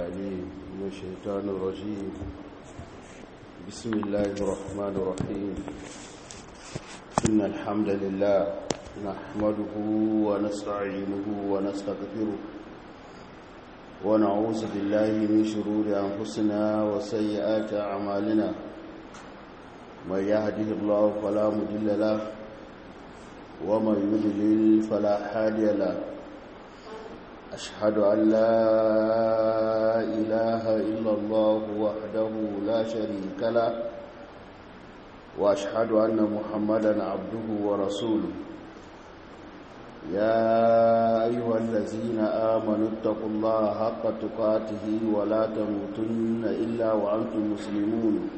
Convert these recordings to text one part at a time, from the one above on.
العليم من الشيطان الرجيم بسم الله الرحمن الرحيم إن الحمد لله نحمده ونستعينه ونستغفره ونعوذ بالله من شرور أنفسنا وسيئات أعمالنا من يهده الله فلا مضل له ومن يضلل فلا هادي له أشهد أن لا إله إلا الله وحده لا شريك له وأشهد أن محمدا عبده ورسوله يا أيها الذين آمنوا اتقوا الله حق تقاته ولا تموتن إلا وأنتم مسلمون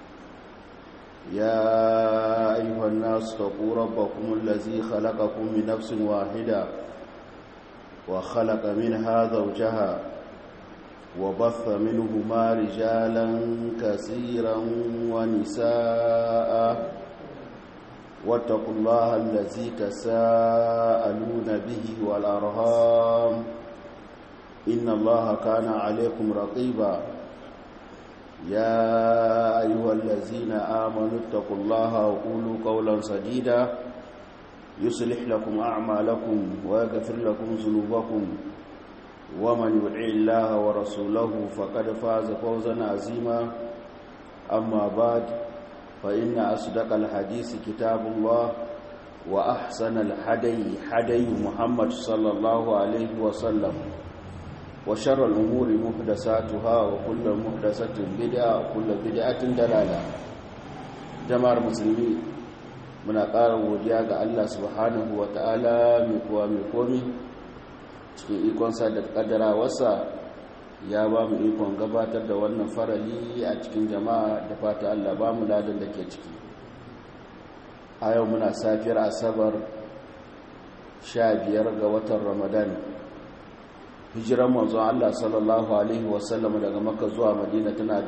يا أيها الناس اتقوا ربكم الذي خلقكم من نفس واحدة وخلق منها زوجها وبث منهما رجالا كثيرا ونساء واتقوا الله الذي تساءلون به والأرهام إن الله كان عليكم رقيبا يا أيها الذين آمنوا اتقوا الله وقولوا قولا سديدا يصلح لكم أعمالكم ويغفر لكم ذنوبكم ومن يطع الله ورسوله فقد فاز فوزا عظيما أما بعد فإن أصدق الحديث كتاب الله وأحسن الحدي حدي محمد صلى الله عليه وسلم وشر الأمور محدثاتها وكل محدثة بدعة وكل بدعة دلالة جماعة المسلمين muna ƙara godiya ga Allah subhanahu wa ta'ala mai kuwa mai komi cikin ikonsa da ƙaddarawarsa ya ba mu ikon gabatar da wannan farali a cikin jama'a da fata Allah ba mu ladan da ke ciki a yau muna safiyar asabar sha biyar ga watan ramadan hijiran manzon Allah sallallahu alaihi wasallam daga makka zuwa madina tana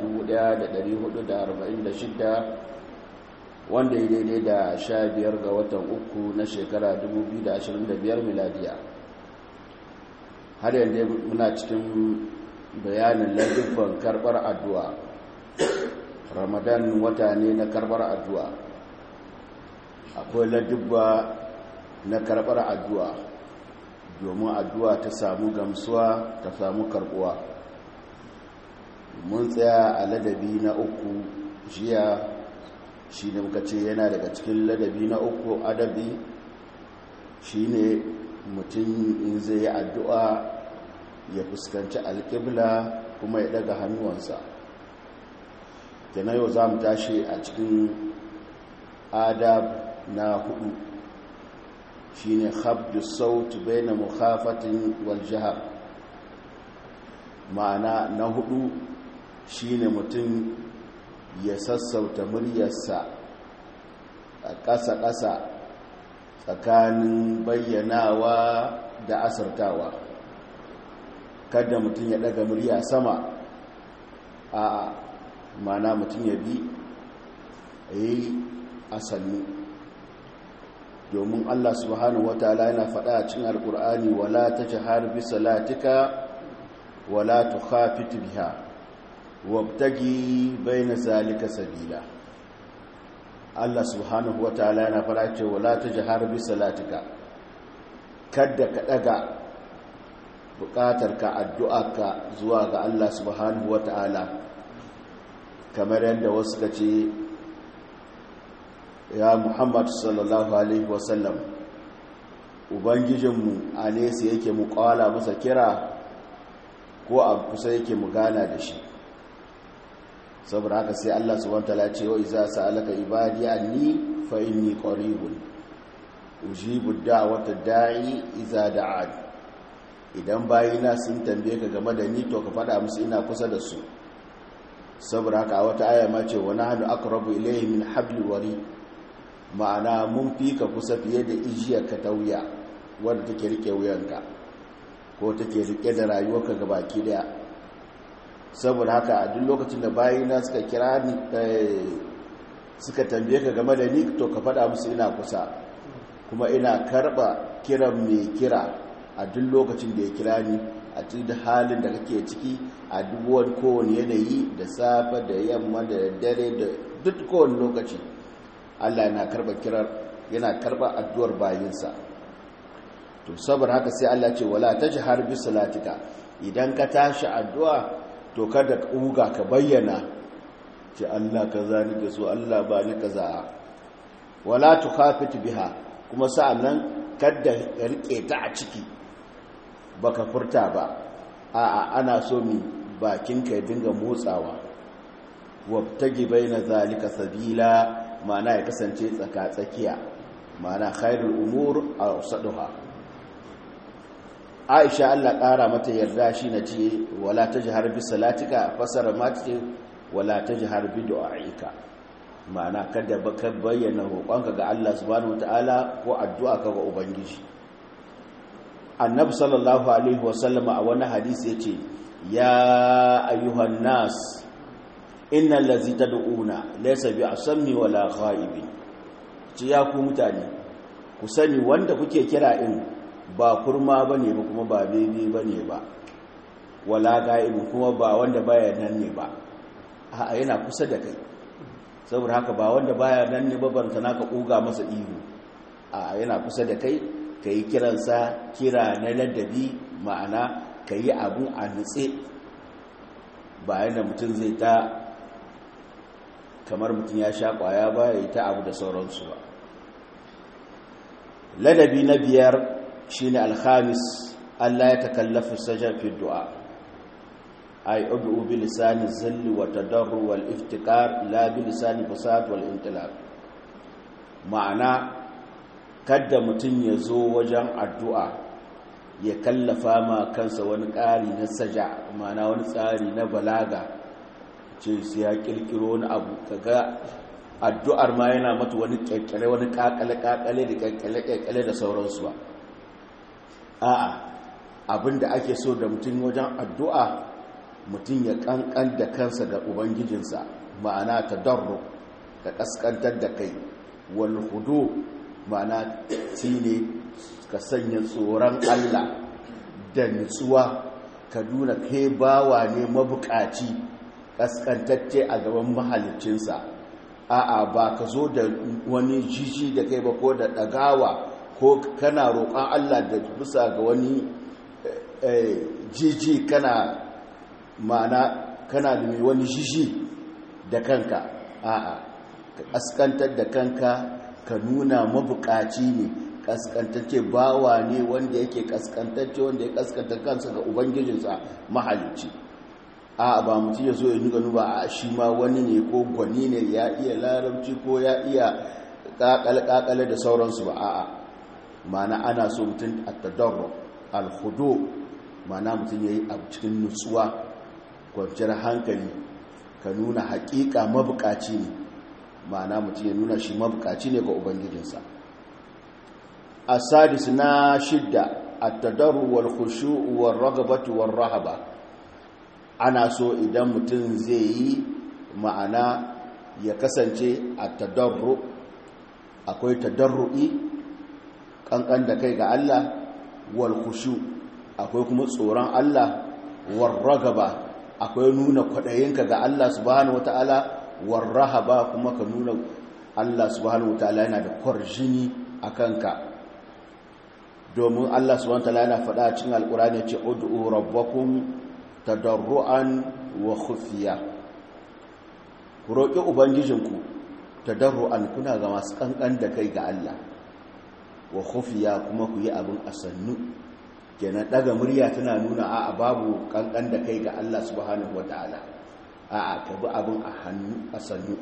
1446 wanda ya daidai da sha biyar ga watan uku na shekara 2025 miladiya har yanzu muna cikin bayanin ladubban karbar addu'a ramadan wata ne na karbar addu'a akwai ladubba na karbar addu'a domin addu'a ta samu gamsuwa ta samu karbuwa mun tsaya a ladabi na uku jiya shi ne muka ce yana daga cikin ladabi na uku adabi shi ne mutum in zai yi addu'a ya fuskanci alƙibla kuma ya daga hannuwansa na yau za mu tashi a cikin adab na hudu shi ne habdu sautu bai na mukhafatin waljihar ma'ana na hudu shi ne mutum ya sassauta muryarsa a ƙasa-ƙasa tsakanin bayyanawa da asartawa kada mutum ya ɗaga murya sama a mana mutum ya bi a yi asalmi domin allah subhanahu wa ta'ala yana faɗa a cin alƙur'ani wala ta jihar bisa latika wala tu hafitu biha wabtagi baina zalika sabila Allah subhanahu wataala yana fara cewa la tajhar bi salatika kada ka daga bukatarka addu'arka zuwa ga Allah subhanahu wataala kamar yadda wasu kace ya Muhammad sallallahu alaihi wasallam ubangijinmu a nesa yake mu kwala masa kira ko a kusa yake mu gana da shi saboda haka sai Allah subhanahu wataala ce wa iza sa'alaka ibadi anni fa inni qaribun ujibu da'wata da'i iza da'an idan bayina sun tambaye ka game da ni to ka fada musu ina kusa da su saboda haka a wata aya ma ce wa nahnu aqrabu ilayhi min habli wari ma'ana mun fi ka kusa fiye da ijiyar ka ta wuya wanda take rike wuyanka ko take rike da rayuwarka gabaki daya saboda haka a duk lokacin da bayina suka kira ni suka tambaye ka game da ni to ka faɗa musu ina kusa kuma ina karɓa kiran mai kira a duk lokacin da ya kira ni a cikin halin da kake ciki a dubuwar kowane yanayi da safe da yamma da dare da duk kowane lokaci Allah yana karba kirar yana karba addu'ar bayinsa to saboda haka sai Allah ce wala tajhar bi salatika idan ka tashi addu'a to kada ka uga ka bayyana ce Allah kaza nake so Allah ba ni kaza wala tukhafit biha kuma sa'annan kada ka rike ta a ciki baka furta ba a'a ana so mi bakinka ya dinga motsawa wabtaji baina zalika sabila ma'ana ya kasance tsaka tsakiya ma'ana khairul umur awsaduha Aisha Allah ƙara mata yarda shi na ce wala tajhar bi salatika fasara ma ce wala tajhar bi du'aika ma'ana kada baka bayyana roƙonka ga Allah subhanahu wataala ko addu'a ka ga ubangiji annabi sallallahu alaihi wasallam a wani hadisi yace ya ayyuhan nas innal ladzi tad'una laysa bi asammi wala ghaibi ci ya ku mutane ku sani wanda kuke kira in ba kurma bane ba kuma ba bebe bane ba wala ghaibi kuma ba wanda baya nan ne ba a yana kusa da kai saboda haka ba wanda baya nan ne ba banta naka kuga masa ihu a yana kusa da kai ka yi kiransa kira na ladabi ma'ana ka yi abun a nutse bayan da mutum zai ta kamar mutum ya sha kwaya ba ya yi ta abu da sauransu ba ladabi na biyar shi ne alhamis allah ya takallafi sajar fi du'a ay ud'u bi lisani zilli wa tadarru wal iftikar la bi lisani fasad wal intilaq ma'ana kada mutum ya zo wajen addu'a ya kallafa ma kansa wani ƙari na saja mana wani tsari na balaga ce su ya ƙirƙiro wani abu kaga addu'ar ma yana mata wani ƙirƙire wani ƙaƙale-ƙaƙale da ƙirƙire-ƙirƙire da sauransu ba a'a abinda ake so da mutum wajen addu'a mutum ya ƙanƙan da kansa ga ubangijinsa ma'ana ta darro ka ƙasƙantar da kai wal hudu ma'ana ne ka sanya tsoron Allah da nutsuwa ka nuna kai bawa ne mabukaci kaskantacce a gaban mahalicinsa a'a ba ka zo da wani jiji da kai ba ko da ɗagawa ko kana roƙon Allah da bisa ga wani jiji kana ma'ana kana da mai wani jiji da kanka a'a ka kaskantar da kanka ka nuna mabukaci ne kaskantacce bawa ne wanda yake kaskantacce wanda ya kaskanta kansa ga ubangijinsa mahalicci a ba mutum ya zo ya nuga nuba a shi ma wani ne ko gwani ne ya iya larabci ko ya iya kakale da sauransu ba a'a mana ana so mutum a tadarro alhudo mana mutum ya yi a cikin nutsuwa kwanciyar hankali ka nuna hakika mabukaci ne ma'ana mutum ya nuna shi mabukaci ne ga ubangijinsa a sadis na shidda a tadaru wal khushu wal ragabatu wal rahaba ana so idan mutum zai yi ma'ana ya kasance a tadarru akwai tadarru'i kankan da kai ga Allah wal khushu akwai kuma tsoron Allah wal ragaba akwai nuna kwaɗayinka ga Allah subhanahu wata'ala warrahaba kuma ka nuna Allah subhanahu wataala yana da kwarjini a kanka domin Allah subhanahu wataala yana faɗa a cikin alƙur'ani ce ud'u rabbakum tadarruan wa khufiya ku roƙi ubangijinku tadarruan kuna ga masu kankan da kai ga Allah wa khufiya kuma ku yi abin asannu kenan daga murya tana nuna a babu kankan da kai ga Allah subhanahu wataala a'a ka bi abin a hannu a sannu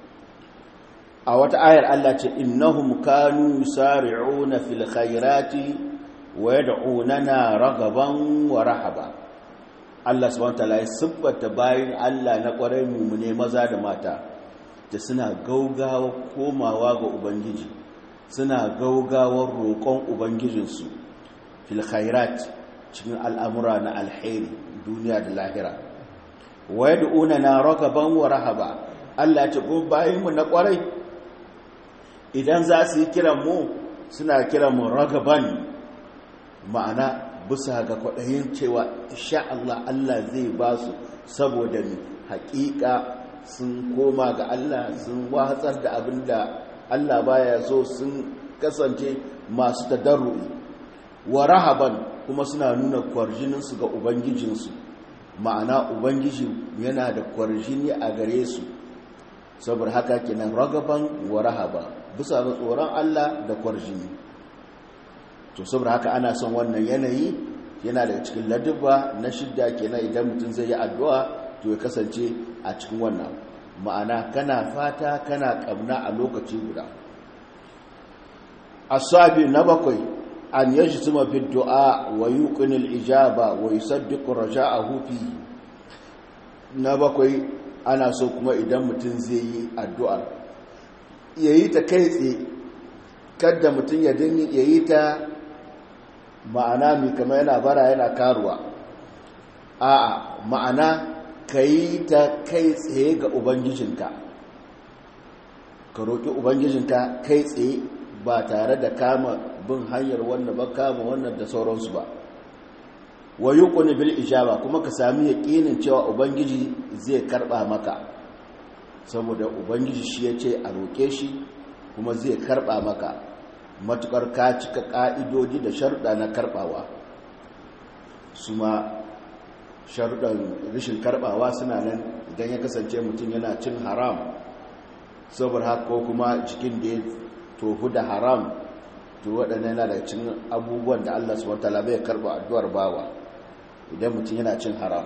a wata ayar Allah ce innahum kanu yusari'una fil khairati wa yad'unana ragaban wa rahaba Allah subhanahu wataala ya siffata bayin Allah na kwarai mumune maza da mata da suna gaugawa komawa ga ubangiji suna gaugawar roƙon ubangijinsu fil khairat cikin al'amura na alheri duniya da lahira wa yad'una na ragaban wa rahaba Allah ya ce ko bayin mu na kwarai idan za su yi kiran mu suna kiran mu ragaban ma'ana bisa ga kwaɗayin cewa sha Allah Allah zai ba su saboda ni haƙiƙa sun koma ga Allah sun watsar da abin da Allah baya so sun kasance masu tadarru'i wa rahaban kuma suna nuna kwarjininsu ga ubangijinsu ma'ana ubangiji yana da kwarjini a gare su saboda haka kenan ragaban wa rahaba bisa ga tsoron Allah da kwarjini to saboda haka ana son wannan yanayi yana daga cikin ladubba na shidda kenan idan mutum zai yi addu'a to ya kasance a cikin wannan ma'ana kana fata kana kamna a lokaci guda asabi na bakwai an yajtuma fi du'a wa yuqinu al-ijaba wa yusaddiqu raja'ahu fi na bakwai ana so kuma idan mutum zai yi addu'ar yayi ta kai tsaye kada mutum ya dinga yayi ta ma'ana mai kama yana bara yana karuwa a'a ma'ana kai ta kai tsaye ga ubangijinka ka roƙi ubangijinka kai tsaye ba tare da kama bin hanyar wannan ba kama wannan da sauransu ba wa yuqni bil ijaba kuma ka sami yaƙinin cewa ubangiji zai karba maka saboda ubangiji shi yace a roƙe shi kuma zai karba maka matukar ka cika ka'idodi da sharuɗa na karbawa su ma sharuɗan rashin karbawa suna nan idan ya kasance mutum yana cin haram saboda haka ko kuma cikin da ya tofu da haram to waɗannan yana da cin abubuwan da Allah subhanahu wataala bai karba addu'ar bawa idan mutum yana cin haram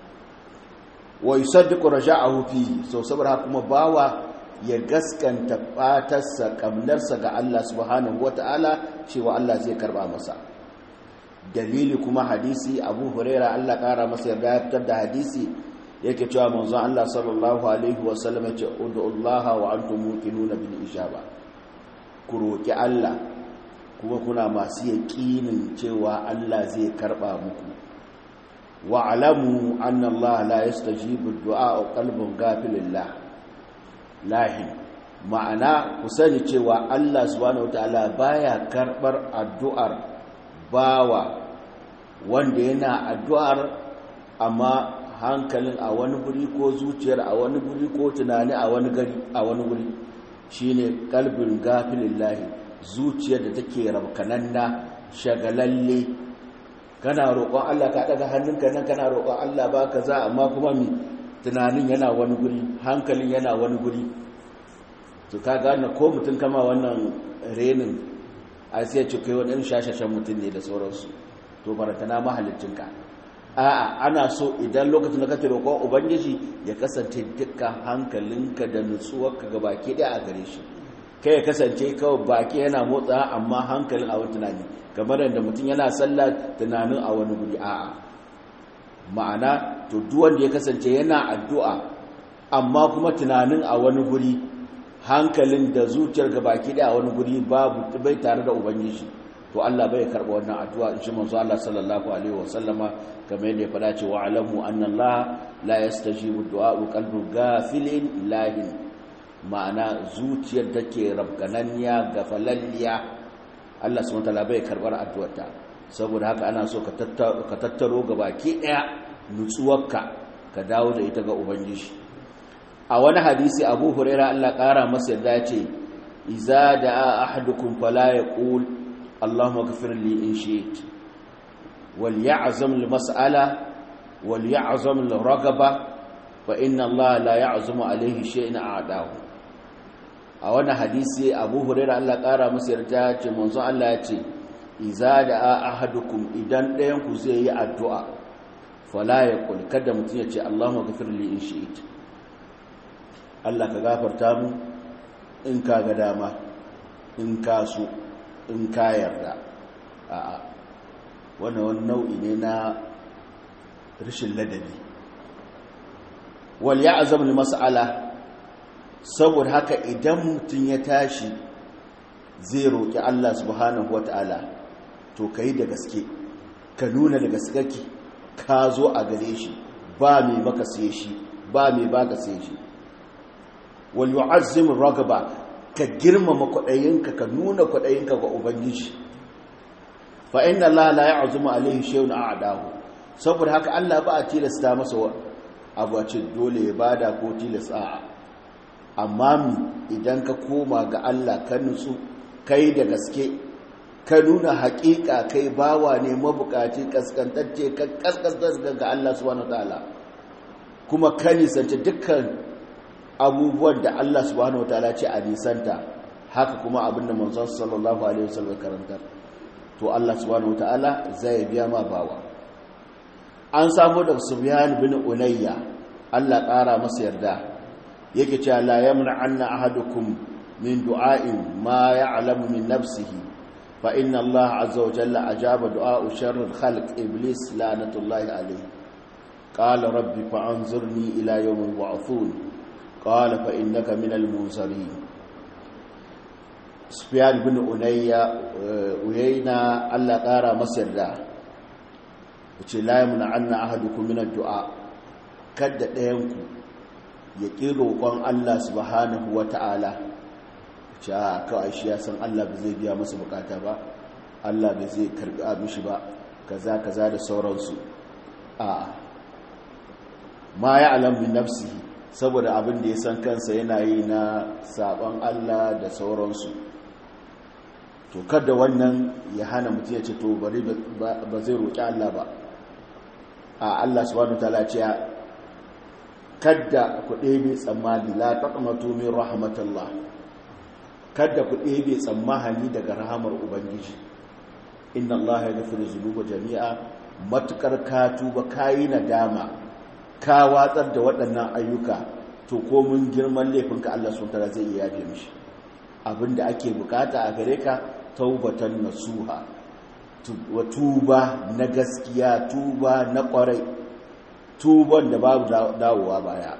wa yusaddiqu raja'ahu fi so saboda haka kuma bawa ya gaskanta fatarsa kamnarsa ga Allah subhanahu wataala cewa Allah zai karba masa dalili kuma hadisi Abu Huraira Allah kara masa yarda ya fitar da hadisi yake cewa manzon Allah sallallahu alaihi wasallam ya ce ud'ullaha wa antum muqinuna bil ijaba ku roƙi Allah kuma kuna masu yaƙinin cewa Allah zai karɓa muku wa alamu anna Allah la yastajibu du'a qalbun gafilillah lahi ma'ana ku sani cewa Allah subhanahu wataala baya karɓar addu'ar bawa wanda yana addu'ar amma hankalin a wani guri ko zuciyar a wani guri ko tunani a wani gari a wani guri shine kalbin gafilillahi zuciyar da take rabkananna shagalalle kana roƙon Allah ka daga hannunka nan kana roƙon Allah ba ka za amma kuma mi tunanin yana wani guri hankalin yana wani guri to ka gane ko mutum kama wannan renin a sai ce kai wani irin shashashen mutum ne da sauransu to barantana mahalicinka a'a ana so idan lokacin da kake roƙon ubangiji ya kasance dukkan hankalinka da nutsuwarka ga baki ɗaya a gare shi kai ya kasance kawai baki yana motsa amma hankalin a wani tunani kamar yadda mutum yana sallah tunanin a wani guri a'a ma'ana to duk wanda ya kasance yana addu'a amma kuma tunanin a wani guri hankalin da zuciyar ga baki ɗaya a wani guri babu bai tare da ubangiji to Allah bai karɓa wannan addu'a in shi manzo Allah sallallahu alaihi wasallama kamar yadda ya faɗa ce wa alamu anna Allah la yastajibu du'a qalbu ghafilin lahin ma'ana zuciyar take rabgananniya gafalalliya Allah subhanahu wataala bai karbar addu'arta saboda haka ana so ka tattaro gabaki daya nutsuwarka ka dawo da ita ga ubangiji a wani hadisi Abu Hurairah Allah kara masa yadda ya ce iza da'a ahadukum fala yaqul اللهم اغفر لي إن شئت وليعزم المسألة وليعزم الرغبة فإن الله لا يعزم عليه شيء أعداه a wannan hadisi abu huraira Allah ƙara masa yarda ce manzo Allah ya ce iza da ahadukum idan ɗayan ku zai yi addu'a fala ya kul kada mutum ya ce Allahumma ghafir li in shi'it Allah ka gafarta mu in ka ga dama in ka so in ka yarda a'a wannan wani nau'i ne na rashin ladabi wal ya'zam li mas'ala saboda haka idan mutum ya tashi zai roƙi Allah subhanahu wata'ala to kai da gaske ka nuna da gaske ka zo a gare shi ba mai maka sai shi ba mai baka sai shi wal yu'azzim ragaba ka girmama kwaɗayinka ka nuna kwaɗayinka ga ubangiji fa inna Allah la ya'zumu alayhi shay'un a'dahu saboda haka Allah ba a tilasta masa abu a ce dole ya bada ko tilasta amma idan ka koma ga Allah ka nutsu kai da gaske ka nuna haƙiƙa kai bawa ne mabukaci kaskantacce ka kaskantar ga Allah subhanahu wataala kuma ka nisanci dukkan abubuwan da Allah subhanahu wataala ce a nisanta haka kuma abinda manzon sallallahu alaihi wasallam karantar to Allah subhanahu wataala zai biya ma bawa an samu da Sufyan bin Ulayya Allah ƙara masa yarda yake cewa la yamna anna ahadukum min du'a'in ma ya'lamu min nafsihi fa inna Allah azza wa jalla ajaba du'a'u sharril khalq iblis la'natullahi alayhi qala rabbi fa'anzurni ila yawmi yub'athun qala fa innaka minal munzirin Sufyan bin Ulayya uyayna Allah ƙara masa yarda yace la yamna anna ahadukum min ad-du'a kada ɗayanku ya ƙi roƙon Allah subhanahu wa ta'ala ce a kawai shi ya san Allah ba zai biya masa bukata ba Allah ba zai karɓi mishi ba kaza kaza da sauransu a ma ya alamun nafsihi saboda abin da ya san kansa yana yi na saɓon Allah da sauransu to kada wannan ya hana mutum ya ce to bari ba zai roƙi Allah ba a Allah subhanahu wa ta'ala ce kadda ku ɗebe tsammani la taqnatu min rahmatillah kadda ku ɗebe tsammani daga rahamar ubangiji inna allaha yaghfiru dhunuba jami'a matukar ka tuba kayi nadama ka watsar da waɗannan ayyuka to ko mun girman laifinka Allah subhanahu zai iya yafe mishi abinda ake bukata a gare ka taubatan nasuha wa tuba na gaskiya tuba na kwarai tuban da babu dawowa baya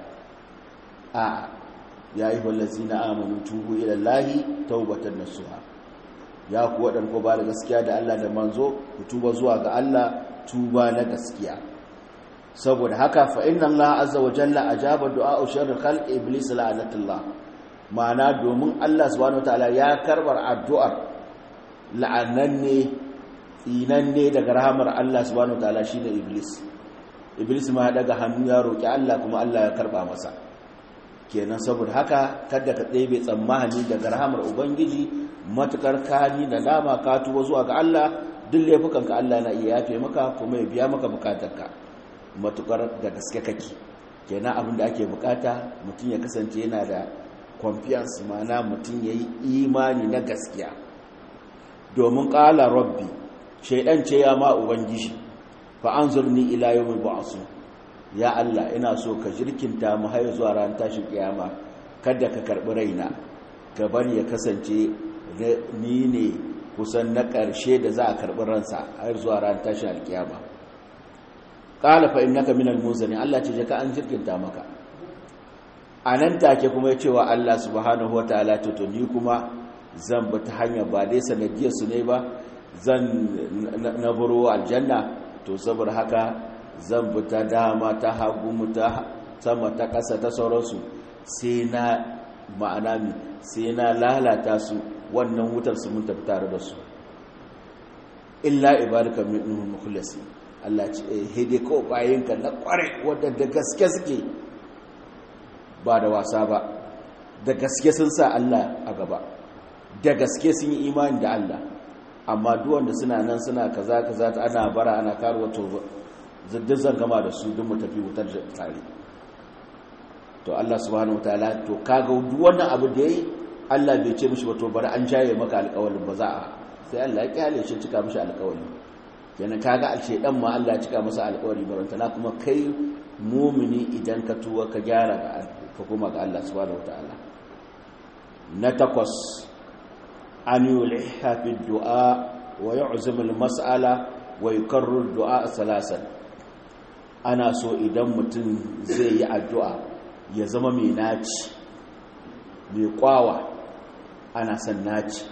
a ya yi wallazi na amonu tubu ilallahi taubatan nasuha ya ku waɗanda ko ba da gaskiya da Allah da manzo ku tuba zuwa ga Allah tuba na gaskiya saboda haka fa inna Allah azza wa jalla ajaba du'a sharri khalq iblis la'anatullah ma'ana domin Allah subhanahu wataala ya karbar addu'ar la'ananne tsinanne daga rahamar Allah subhanahu wataala shine iblis iblis ma ya daga hannu ya roƙi Allah kuma Allah ya karɓa masa kenan saboda haka kada ka ɗebe tsammani daga rahamar ubangiji matukar kani da dama ka tuba zuwa ga Allah duk laifukanka Allah na iya yafe maka kuma ya biya maka bukatarka matukar da gaske kake kenan abin da ake bukata mutum ya kasance yana da confiance mana mutum ya yi imani na gaskiya domin ƙala rabbi shaidan ce ya ma ubangiji fa an zurni ila yawmin ba'su ya Allah ina so ka jirkinta mu har zuwa ran tashin kiyama kada ka karbi raina ka bari ya kasance ni ne kusan na ƙarshe da za a karbi ransa har zuwa ran tashin alkiyama qala fa innaka minal muzani Allah ce ka an jirkinta maka anan take kuma ya cewa Allah subhanahu wataala to to ni kuma zan bi ta hanya ba dai sanadiyar su ne ba zan na buru aljanna to saboda haka zan bi ta dama ta hagu mu ta sama ta ƙasa ta sauransu sai na ma'ana mi sai na lalata su wannan wutar su mun tafi tare da su illa ibadaka minhum mukhlasi Allah ce hede ko bayinka na kware wanda da gaske suke ba da wasa ba da gaske sun sa Allah a gaba da gaske sun yi imani da Allah amma duwanda suna nan suna kaza kaza ta ana bara ana karuwa to zaddin zan gama da su duk mu tafi wutar tare to Allah subhanahu wataala to kaga duk wannan abu da yayi Allah bai ce mishi ba to bari an jaye maka alƙawarin ba za a sai Allah ya kyale shi cika mishi alƙawari kenan kaga alce dan ma Allah ya cika masa alƙawari barantana kuma kai mumini idan ka tuwa ka gyara ga ka kuma ga Allah subhanahu wataala na takwas an yulha fi du'a wa yu'zim al-mas'ala wa yukarrir du'a salasan ana so idan mutum zai yi addu'a ya zama mai naci mai kwawa ana son naci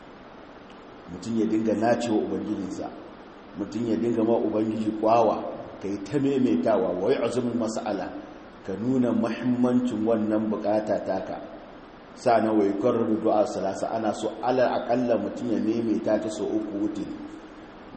mutum ya dinga naci wa ubangijinsa mutum ya dinga ma ubangiji kwawa ka yi ta maimaitawa wa yu'zim al-mas'ala ka nuna mahimmancin wannan bukata taka na wai karar du'a salasa ana so alal akalla mutum ya maimaita ta so uku wuce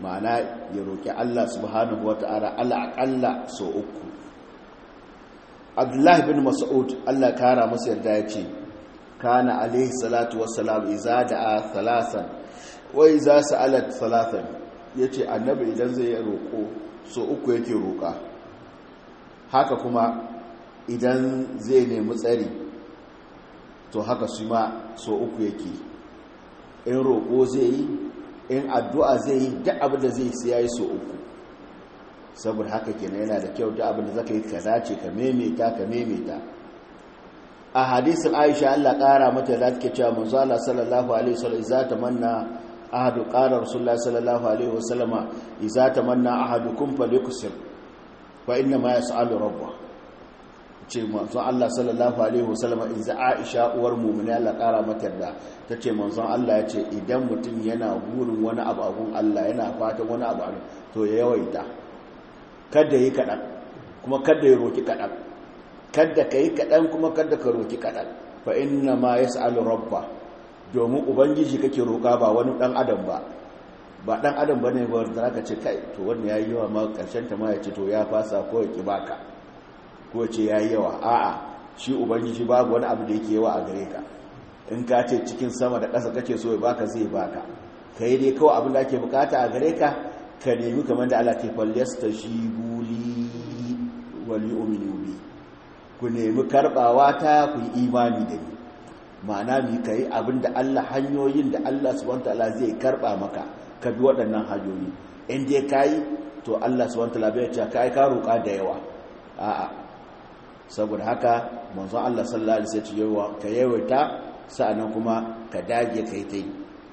ma'ana ya roƙi Allah subhanahu wata'ala Allah aƙalla so uku Abdullah bin Mas'ud Allah kara masa yarda ya ce kana alaihi salatu wassalam iza da'a thalathan wa iza sa'alat thalathan yace annabi idan zai roƙo so uku yake roƙa haka kuma idan zai nemi tsari to haka su ma so uku yake in roƙo zai yi in addu'a zai yi duk abin da zai siya yi so uku saboda haka kenan yana da kyau duk abin da zaka yi ka dace ka memeta ka memeta a hadisin aisha Allah ƙara mata da take cewa manzo Allah sallallahu alaihi wasallam idza tamanna ahadu qala rasulullah sallallahu alaihi wasallama idza tamanna ahadukum falyuksir fa inna ma yas'alu rabbahu ce manzon Allah sallallahu alaihi wasallam in za Aisha uwar mu'mina Allah kara mata da tace manzon Allah ya ce idan mutum yana burin wani abu abun Allah yana fatan wani abu to ya yawaita kada yi kadan kuma kada ya roki kadan kada kai kadan kuma kada ka roki kadan fa inna ma yas'alu rabba domin ubangiji kake roka ba wani dan adam ba ba dan adam bane ba da zaka ce kai to wannan yayi yawa ma karshen ta ma ya ce to ya fasa ko ya ki baka ko ce ya yi yawa a'a shi ubangiji babu wani abu da yake yawa a gare ka in ka ce cikin sama da ƙasa kake so ya baka zai baka ka yi dai kawai abin da ake bukata a gare ka ka nemi kamar da Allah ke fallasta shi buli wali umini bi ku nemi karbawa ta ku yi imani da ni ma'ana mi ka yi abin da Allah hanyoyin da Allah subhanahu ta'ala zai karba maka ka bi waɗannan hanyoyi in dai ka yi to Allah subhanahu ta'ala bai ce ka yi ka roƙa da yawa a'a saboda haka manzon Allah sallallahu alaihi wasallam yawa ka yawaita sa'annan kuma ka dage kai tai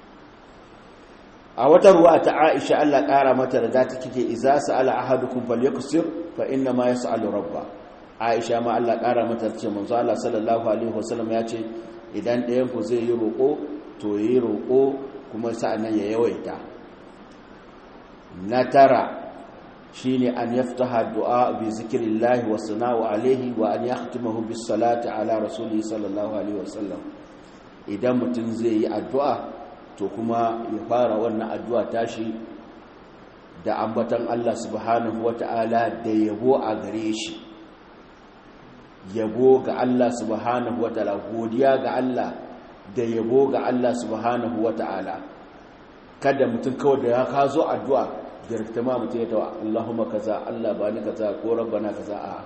a wata ruwa ta Aisha Allah kara mata da ta kike idza sa'ala ahadukum falyaksir fa inna ma yas'alu rabba Aisha ma Allah kara mata ce manzon Allah sallallahu alaihi wasallam ya ce idan ɗayan ku zai yi roƙo to yi roƙo kuma sa'annan ya yawaita na tara shine an yaftaha du'a bi zikrillah wa sana'u alayhi wa an yahtimahu bis salati ala rasulihi sallallahu alaihi wasallam idan mutum zai yi addu'a to kuma ya fara wannan addu'a tashi da ambatan Allah subhanahu wata'ala da yabo a gare shi yabo ga Allah subhanahu wata'ala godiya ga Allah da yabo ga Allah subhanahu wata'ala kada mutum kawai da ya kazo addu'a girta ma mutum ya tawa Allahumma kaza Allah ba ni kaza ko rabbana kaza a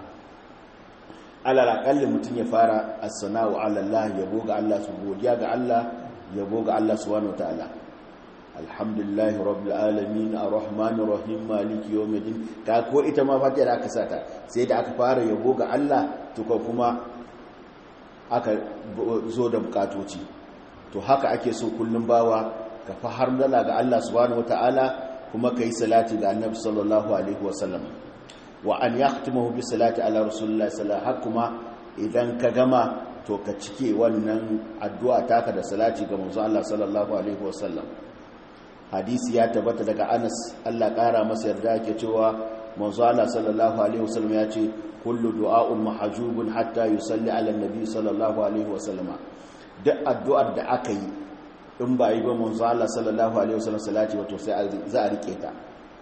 alal aqalli mutum ya fara as-sana'u ala Allah yabo ga Allah su godiya ga Allah yabo ga Allah subhanahu wataala alhamdulillahi rabbil alamin arrahmanir rahim maliki yawmiddin ka ko ita ma fatiha da aka sata sai da aka fara yabo ga Allah to kuma aka zo da bukatoci to haka ake so kullum bawa ka fa har dala ga Allah subhanahu wataala kuma ka yi salati ga annabi sallallahu alaihi wasallam wa an yahtimahu bi salati ala rasulillah sallallahu alaihi kuma idan ka gama to ka cike wannan addu'a taka da salati ga manzo Allah sallallahu alaihi wasallam hadisi ya tabbata daga Anas Allah kara masa yarda yake cewa manzo Allah sallallahu alaihi wasallam ya ce kullu du'a'un mahjubun hatta yusalli ala nabi sallallahu alaihi wasallam duk addu'ar da aka yi in ba yi ba manzo Allah sallallahu alaihi wasallam salati wato sai za a rike ta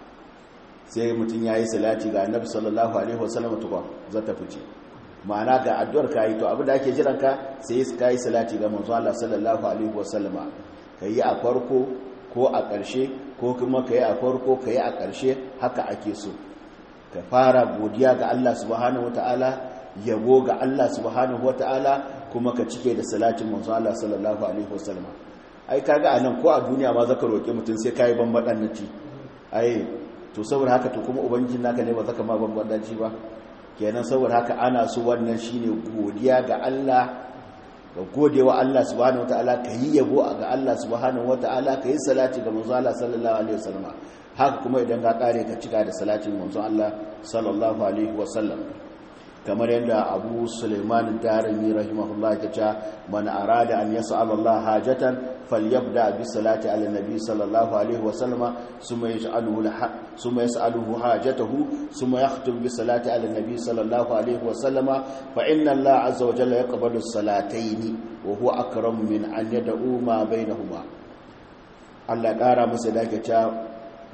sai mutum yayi salati ga annabi sallallahu alaihi wasallam to za ta fice ma'ana ga addu'ar kai to abin da ake jiran ka sai kai salati ga manzo Allah sallallahu alaihi wasallam kai a farko ko a ƙarshe ko kuma kai a farko kai a ƙarshe haka ake so ka fara godiya ga Allah subhanahu wataala yabo ga Allah subhanahu wataala kuma ka cike da salatin manzo Allah sallallahu alaihi wasallam ai kaga anan ko a duniya ma zaka roki mutum sai kai bambadan naci ai to saboda haka to kuma ubangijin naka ne ba zaka ma bambadan ci ba kenan saboda haka ana so wannan shine godiya ga Allah ga godewa Allah subhanahu wataala yi yabo ga Allah subhanahu wataala yi salati ga manzo Allah sallallahu alaihi wasallam haka kuma idan ka kare ka cika da salatin manzo Allah sallallahu alaihi wasallam kamar yadda abu suleiman darimi rahimahullah ya ce man arada an yas'al Allah hajatan falyabda bi salati ala nabi sallallahu alaihi wa sallama summa yaj'aluhu summa yas'aluhu hajatahu summa yakhtum bi salati ala nabi sallallahu alaihi wa sallama fa inna Allah azza wa jalla yaqbalu salataini wa huwa akramu min an yad'u ma bainahuma Allah kara masa da ce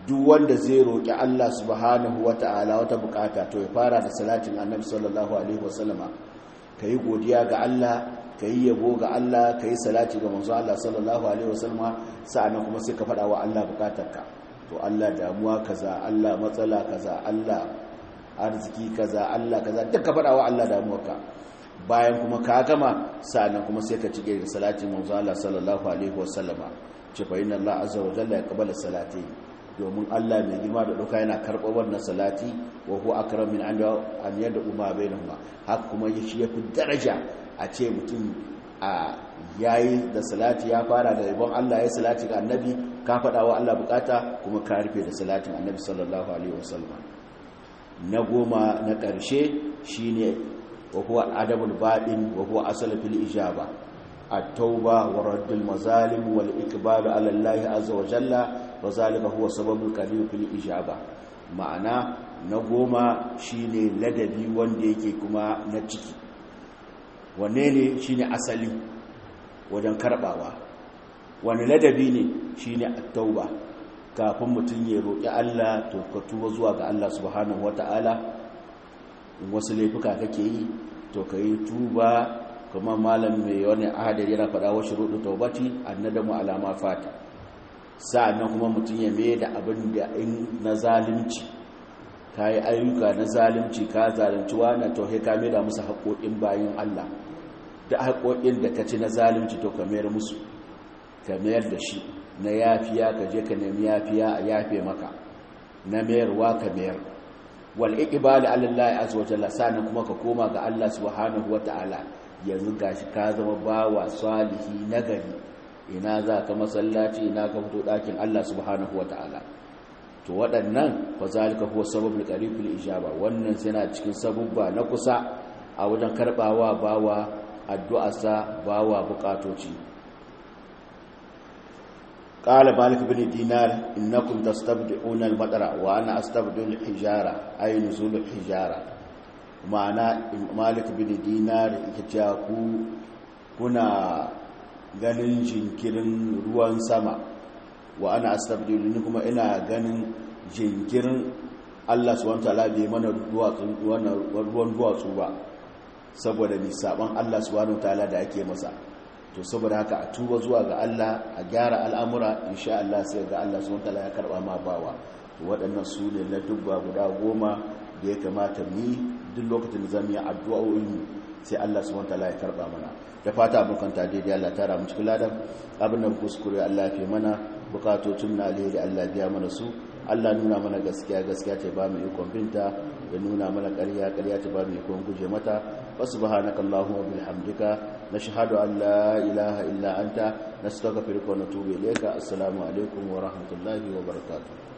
duk wanda zai roƙi Allah subhanahu wata'ala wata bukata to ya fara da salatin annabi sallallahu alaihi wasallama ka yi godiya ga Allah ka yi yabo ga Allah ka yi salati ga manzo Allah sallallahu alaihi wasallama sa'annan kuma sai ka faɗa wa Allah bukatarka to Allah damuwa kaza Allah matsala kaza Allah arziki kaza Allah kaza duk ka faɗa wa Allah damuwarka bayan kuma ka gama sa'annan kuma sai ka cike da salatin manzo Allah sallallahu alaihi wasallama ce fa inna Allah azza wa jalla yaqbalu salati domin Allah mai girma da ɗauka yana karɓar wannan salati wa huwa akram min an an yadda umma bainahuma haka kuma shi yafi daraja a ce mutum a yayi da salati ya fara da ibon Allah ya salati ga annabi ka faɗa wa Allah bukata kuma ka rufe da salatin annabi sallallahu alaihi wasallam na goma na ƙarshe shine wa huwa adabul baɗin wa huwa asal fil ijaba at-tauba wa raddul mazalim wal iqbal ala Allah azza wa jalla wa zalika huwa sababul qadim fil ijaba ma'ana na goma shine ladabi wanda yake kuma na ciki wanne ne shine asali wajen karbawa wani ladabi ne shine at-tauba kafin mutum ya roki Allah to ka tuba zuwa ga Allah subhanahu wataala in wasu laifuka kake yi to kai tuba kuma malam mai wani ahadari yana faɗa wa shuruɗu taubati annadamu alama fata sa'annan kuma mutum ya mai da abin da in na zalimci ka yi ayyuka na zalimci ka zalimci wani to ka mai da musu haƙoƙin bayan Allah da haƙoƙin da ka ci na zalimci to ka mayar musu ka mayar da shi na yafiya ka je ka nemi yafiya a yafe maka na mayarwa ka mayar wal iqbal ala Allah azza wa jalla sa'annan kuma ka koma ga Allah subhanahu wa ta'ala yanzu gashi ka zama bawa salihi nagari ina za ka masallaci ina ka fito ɗakin Allah subhanahu wata'ala to waɗannan fa zalika huwa sababul qaribul ijaba wannan yana cikin sabubba na kusa a wajen karbawa bawa addu'arsa bawa bukatoci qala malik bin dinar innakum tastabdi'una al-matara wa ana astabdi'u al-hijara ay nuzul al-hijara ma'ana malik bin dinar yake ku kuna ganin jinkirin ruwan sama wa ana astabdilu ni kuma ina ganin jinkirin Allah subhanahu wataala bai mana ruwan duwatsu ba saboda ni saban Allah subhanahu wataala da ake masa to saboda haka a tuba zuwa ga Allah a gyara al'amura insha Allah sai ga Allah subhanahu wataala ya karba ma bawa to waɗannan su ne na dubba guda goma da ya kamata mu yi duk lokacin da zamu yi addu'o'in sai Allah subhanahu wataala ya karba mana da fata abokanta daidai Allah tara mu cikin ladan abin da kuskure Allah ya fi mana bukatocin na alheri Allah biya mana su Allah nuna mana gaskiya gaskiya ta ba mu ikon binta ya nuna mana ƙarya ƙarya ta ba mu ikon guje mata wa subhanaka allahumma bihamdika nashhadu an la ilaha illa anta nastaghfiruka wa natubu ilayka assalamu alaikum wa rahmatullahi wa barakatuh